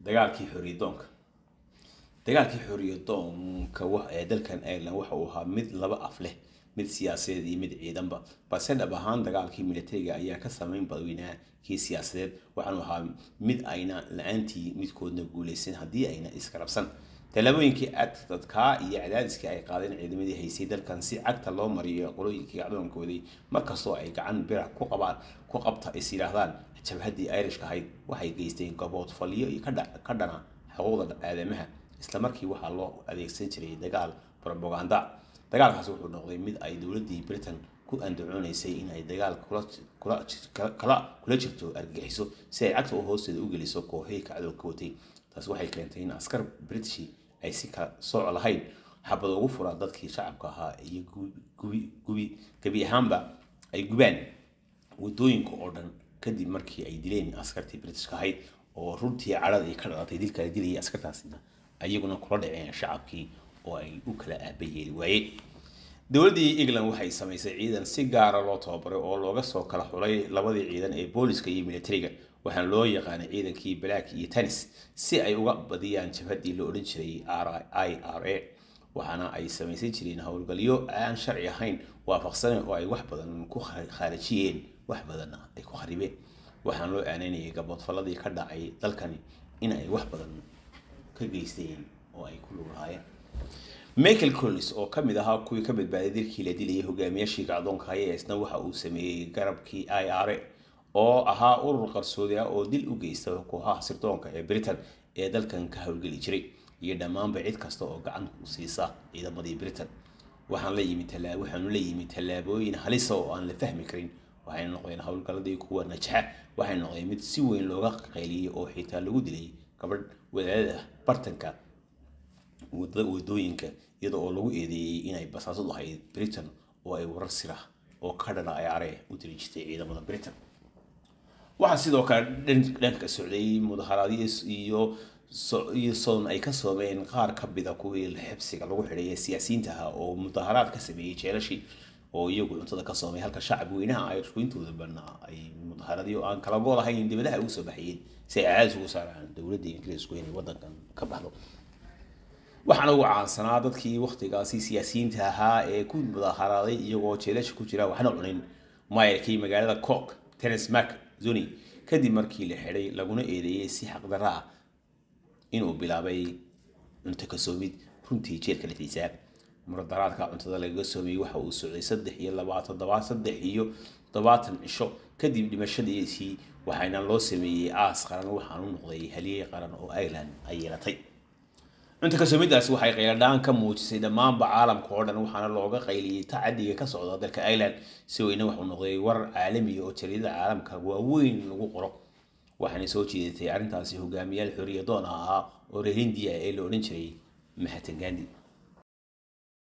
dagaalkii xorriyadoonka dagaalkii xorriyadoonka ee dalkan ireland waxa uu ahaa mid laba af leh mid siyaasadeed iyo mid ciidanba balse dhab ahaan dagaalkii militariga ayaa ka sameyn badweynaa kii siyaasadeed waxaanu ahaa mid ayna la-aantii midkoodna guuleysan haddii ayna iskarabsan tallaabooyinkii adadkaa iyo cadaadiskii ay qaadeen ciidamadii haysay dalkan si cagta loo mariyo qolooyinkii gacdoonkoodii markastoo ay gacan birac ku qabaan ku qabta is yidhaahdaan jabhaddii irishka ahayd waxay geysteen gabood faliyo iyo ka dhana xuquuqda aadamaha islamarkii waxaa loo adeegsan jiray dagaal robaganda dagaalkaasi wuxuu noqday mid ay dowladii britain ku andacoonaysay inay dagaal kula jirto argagixiso si ay cagta u hoosteeda u geliso kooxihii kacdoonka watay taasi waxay keentay in askar britishi ay si kala sooc lahayn xabad ugu furaan dadkii shacabka ahaa iyo gubi gebi ahaanba ay gubaan wadooyinka oo dhan kadib markii ay dileen askartii britishka ahayd oo runtii cadhada ay ka dhalatay dilkala dilayay askartaasina ayaguna kula dhaceen shacabkii oo ay u kala aabayeeli waayeen dowladdii england waxay samaysay ciidan si gaara loo tababaray oo looga soo kala xulay labadii ciidan ee booliska iyo militariga waxaana loo yaqaanay ciidankii black iyo tennis si ay uga badiyaan jabhaddii la odhan jiray i r a waxaana ay samaysan jireen howlgalyo aan sharci ahayn waafaqsanen oo ay wax badan ku khaarijiyeen wax badanna ay ku kharibeen waxaana loo aaneynayay gaboodfalladii ka dhacay dalkani in ay wax badan ka geysteen oo ay ku lug lahaayeen michael collins oo kamid ahaa kuwii ka badbaaday dilkii la dilayay hogaamiyaashii gacdoonka haya isna waxa uu sameeyey garabkii i r a oo ahaa urur qarsoodi ah oo dil u geysta kooxaha sirdoonka ee britain ee dalkan ka howlgeli jiray iyo dhammaanba cid kasta oo gacan u siisa ciidamadii britain waxaan la yimi waxaanu la yimi tallaabooyin halisa oo aan la fahmi karin waxay noqdeen howlgalladii kuwa najaxa waxay noqdeen mid si weyn looga qayliyey oo xitaa lagu dilay gabadh wadaadada bartanka wadooyinka iyada oo lagu eedeeyey inay basaasadu ahayd britain oo ay warar sira oo ka dhana ayaare u diri jirtay ciidamada britain waxaa sidoo kale dhanka socday mudaharaadyo iyo iyo soon ay ka soomeen qaar ka mida kuwii xibsiga lagu xidhay ee siyaasiyiinta ahaa oo mudaharaad ka sameeyey jeelashii oo iyagu cuntada ka soomay halka shacab weynaha irishku intooda badnaa ay mudaharaadyo aan kala gool ahayn dibadaha ugu soo baxayeen si ay cadaadis ugu saaraan dowladda ingiriisku inay wadankan ka baxdo waxaana ugu caansanaa dadkii waktigaasi siyaasiyiinta ahaa ee ku mudaharaaday iyagoo jeelasha ku jira waxna cunin maayarkii magaalada cork tennis mark zoni kadib markii la xidhay laguna eedeeyey si xaqdarra ah inuu bilaabay cunto ka soomid runtii jeelka laftiisa muradaraadka cuntada lagaga soomiyey waxa uu socday saddex iyo labaatan todoba saddex iyo todobaatan cisho kadib dhimashadiisii waxaana loo sameeyey aas qaran waxaanu noqday haliyey qaran oo ireland ay yeelatay cunto kasoomidaasi waxay qayladhaan ka muujisay dhammaanba caalamka oo dhan waxaana looga qayliyey tacadiga ka socda dalka ireland si weyne waxuu noqday warar caalamiya oo jariidada caalamka waaweyn lagu qoro waxaana soo jeedatay arrintaasi hogaamiyaal xoriyadoon ahaa oo reer hindiya ee la odhan jiray mahatan gandi